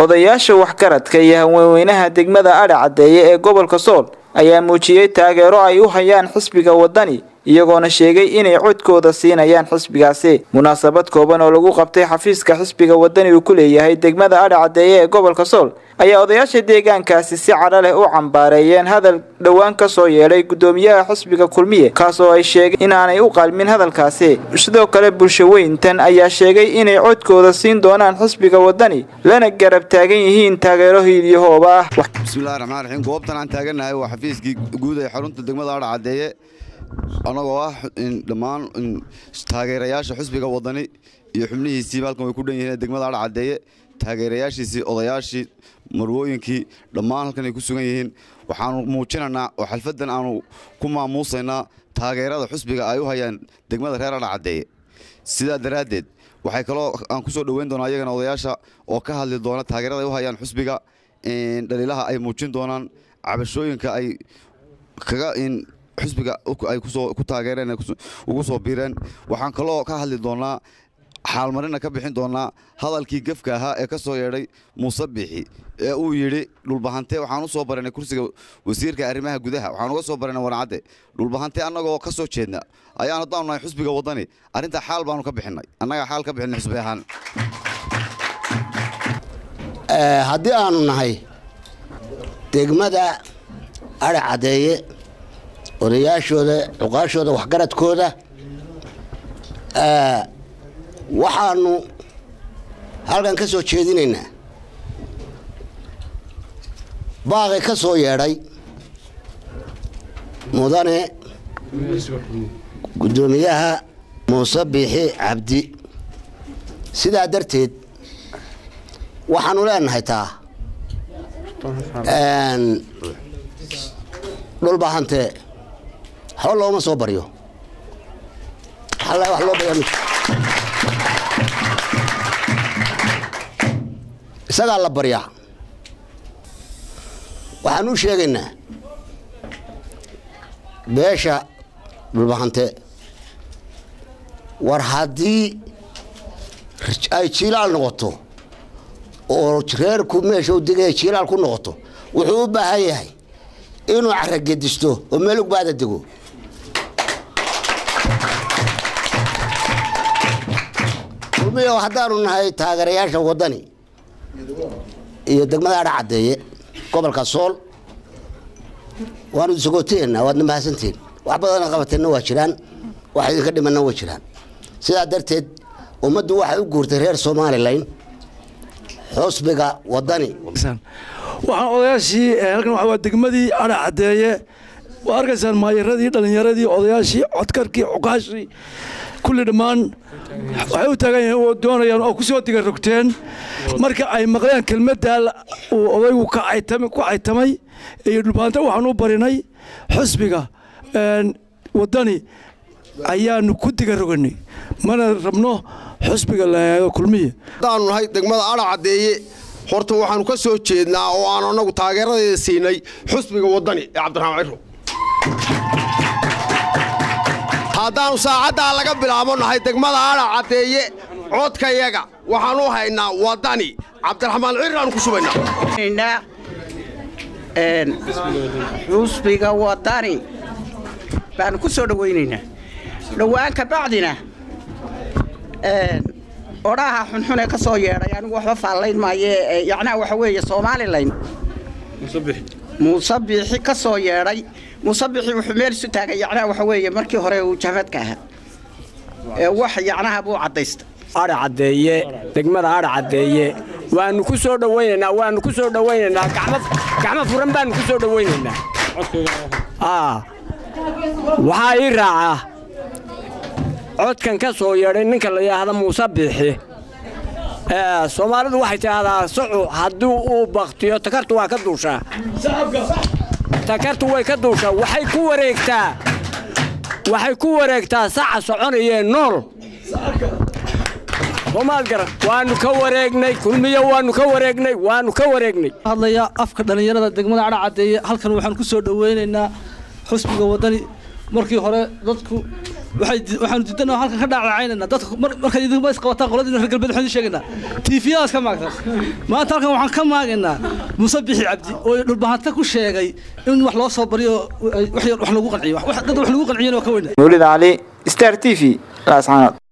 odayaasha waxgaradka iyo haweenweynaha degmada adha caddeeye ee gobolka sool ayaa muujiyey taageero ay u hayaan xisbiga wadani iyagoona sheegay inay codkooda siinayaan xisbigaasi munaasabad kooban oo lagu qabtay xafiiska xisbiga wadani uu ku leeyahay degmada adha caddeeye ee gobolka sool ayaa odayaasha deegaankaasi si cadho leh u cambaareeyeen hadal dhowaan ka soo yeedhay guddoomiyaha xisbiga kulmiye kaas oo ay sheegay inaanay u qalmin hadalkaasi sidoo kale bulshaweyntan ayaa sheegay inay codkooda siin doonaan xisbiga wadani lana garab taagan yihiin taageero hiilyahooba ah bismillahi raxmaan raxiim goobtan aan taagannahay waa xafiiskii guud ee xarunta degmada adha caddeeye annagoo ah dhammaan taageerayaasha xusbiga wadani iyo xubnihiisiiba halkan way ku dhan yihiin degmada adha caddeeye taageerayaashiisii odayaashii marwooyinkii dhammaan halkan ay ku sugan yihiin waxaanu muujinaynaa oo xalfadan aanu ku maamuusaynaa taageerada xusbiga ay u hayaan degmada reer adha caddeeye sidaa daraaddeed waxay kaloo aan ku soo dhoweyn doonaa iyagana odayaasha oo ka hadli doona taageerada ay u hayaan xusbiga dhaliilaha ay muujin doonaan cabashooyinka ay kaga xusbiga ay ku taageereen ugu soo biireen waxaan kaloo ka hadli doonaa xaalmarina ka bixin doonaa hadalkii gefka ahaa ee ka soo yeedhay muuse bixi ee uu yidhi dhulbahante waxaan u soo baranay kursiga wasiirka arrimaha gudaha waxaan uga soo baranay warcadde dhulbahante annagoo ka soo jeedna ayaan haddaanu nahay xusbiga waddani arrintaa xaal baanu ka bixinnay annagaa xaal ka bixinay xusbi ahaan haddii aanu nahay degmada adha caddeeye odayaashooda cuqaashooda waxgaradkooda waxaanu halkan ka soo jeedinaynaa baaqi ka soo yeedhay mudane guddoomiyaha muuse biixi cabdi sidaa darteed waxaanu leenahay taa dhulbahante waxba looma soo baryo wax loo barya isagaa la baryaa waxaan u sheegaynaa beesha dhulbahante war haddii ay jiilaal noqoto oo reerku meesha u degaya jiilaal ku noqoto wuxuu u baahan yahay inuu caragedisto oo meel ugbaada dego ulmiyo haddaanu nahay taageerayaasha waddani iyo degmada adha caddeeye gobolka sool waanu isagooteena waadna mahadsantiin wax badana qabateenna waa jiraan wax idinka dhimanna waa jiraan sidaa darteed ummaddu waxay u guurtay reer somalilan xusbiga waddani waxaan odayaashii halkan waa degmadii adha caddeeye waa arkaysaan maayaradii dhallinyaradii odayaashii codkarkii cuqaashii kulli dhammaan waxay u taagan yihiin oo doonayaan oo ku soo diga rogteen marka ay maqleen kelmaddaa uu odaygu ku caytamay iyo dhulbaanta waxaan u barinay xusbiga waddani ayaanu ku diga roganay mana rabno xusbiga laaago kulmiye haddaanu nahay degmada adha caddeeye horta waxaanu ka soo jeednaa oo aanu annagu taageeradeeda siinay xusbiga waddani ee cabdiraxmaan ciro haddaannu saacaddaa laga bilaabo nahay degmada adha caddeeye codkayaga waxaan u haynaa waddani cabdiraxmaan ciraanu ku subaynaa xusbiga waddani baanu ku soo dhowaynaynaa dhowaan ka bacdina odhaha xunxun ee ka soo yeedhay anigu waxba faallayn maaye yacnaha waxa weeye somalilan muuse biixi ka soo yeedhay muuse biixi wuxuu meel isu taagay yacnaha waxa weeye markii hore uu jahmadka ahaa ee wax yacnaha buu caddaysta adha caddeeye degmada adha caddeeye waanu ku soo dhowaynaynaa waanu ku soo dhowaynaynaa gacmo furan baanu ku soo dhowaynaynaa waxaa ii raacaa codkan ka soo yeedhay ninka la yidhaahda muuse biixi soomaalidu waxay tidhaahdaa sacu haddii uu baktiyo takartu waa ka duushaa takartu way ka duushaa waxay ku wareegtaa waxay ku wareegtaa saca soconayee nool soomaad garan waanu ka wareegnay kulmiyo waanu ka wareegnay waanu ka wareegnay hadlaya afka dhallinyarada degmada cadha caddeeye halkan waxaan ku soo dhoweynaynaa xusbiga waddani markii hore dadku waxaanu diidanaa halkan ka dhaacdacaynayna dadka markaad idinma isqabataan qoladina reer galbeed waxaan idin sheegaynaa tiifiyadaas ka maagtan maanta halkan waxaan ka maagaynaa muuse bixi cabdi oo dhulbahanta ku sheegay in wax loo soo bariyo wax lagu qanciyo dad wax lagu qanciyana waa ka weyna mawlid cali star t v laascaanood